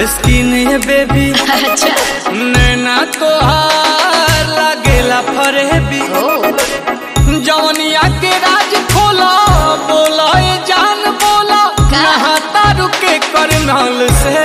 Skin है baby अच्छा नैना तोहार लागेला फरेबी ओ जवनिया के राज खोला बोला ए जान बोला का? नहाता रुके करनाल से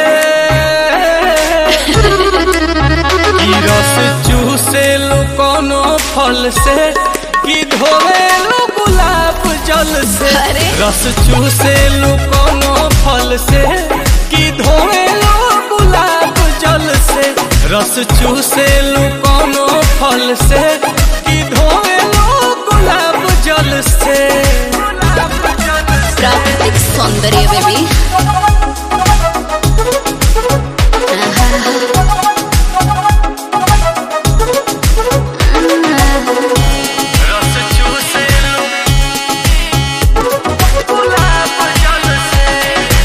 ई रस चूसे लो कोनो फल से कि धोवे लो गुलाब जल से अरे। रस चूसे लो कोनो फल से कि धोवे लो गुलाब जल से रस चूसे लो कोनो फल से कि धोवे लो गुलाब जल से प्राकृतिक सौंदर्य बेबी रस चूसे लो गुलाब जल से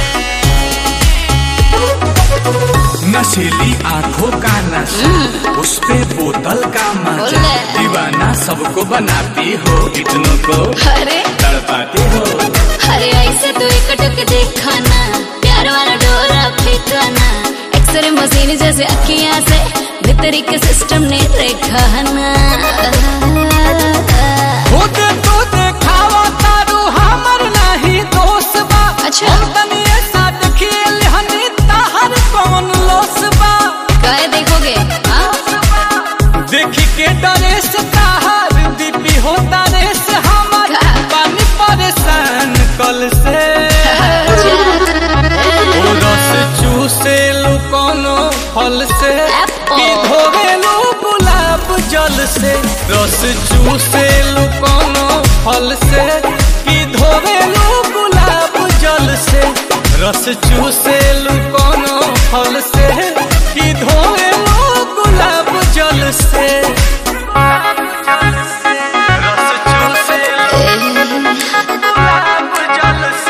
नशीली आंखों का नशा उस पे बोतल का मजा बोले। दीवाना सबको बनाती हो इतनों को अरे तड़पाती हो अरे ऐसे तो एक टक देखा ना प्यार वाला डोरा फेंका ना एक्सरे मशीन जैसे अखियां से भीतरी के सिस्टम ने देखा ना खुद तो देखावा तारू हमर नहीं दोस्त बा अच्छा। हम तनी ऐसा खेल हनी ताहर कौन लोस बा काय देखोगे हाँ? देखी के डरे से ताहर दीपी होता रे से हमर का? पानी परेशान कल से ओ रस चूसे लो कोनो फल से Apple. कि धोवे लो गुलाब जल से रस चूसे लो कोनो फल से कि धोवे लो गुलाब जल से रस चूसे लो कोनो फल से कि धोवे लो गुलाब जल से रस चूसे लो गुलाब जल से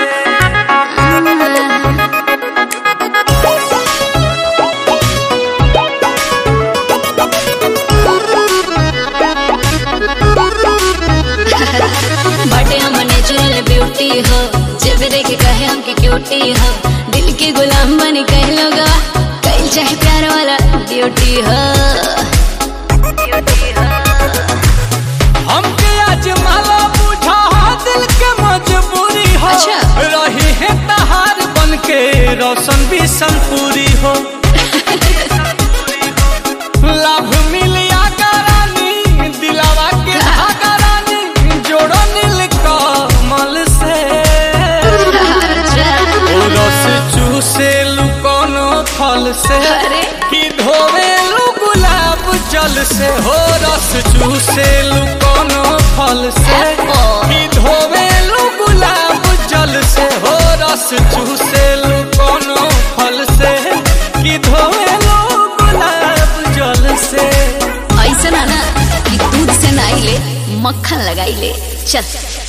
बटे हम नेचुरल ब्यूटी हो जब देख कहे हमके क्यूटी हो दिल के गुलाम बनी कह लोग कहीं चाहे प्यार वाला ड्यूटी हो हमके आज माला बुझा दिल के मजबूरी हो अच्छा। रही है तहार बन के रोशन भी संपूरी हो लाभ मिलिया करानी दिलावा के धागा रानी जोड़ो नील कमल से ओ रस चूसे लू कोनो फल से अरे। कि धोवे लू गुलाब जल से हो रस चूसे लू कोनो फल से Apple. कि धोवे लू गुलाब जल से हो रस चूसे लू कोनो फल से कि धोवे लू गुलाब जल से ऐसा ना ना कि दूध से नाई ले मक्खन लगाई ले चल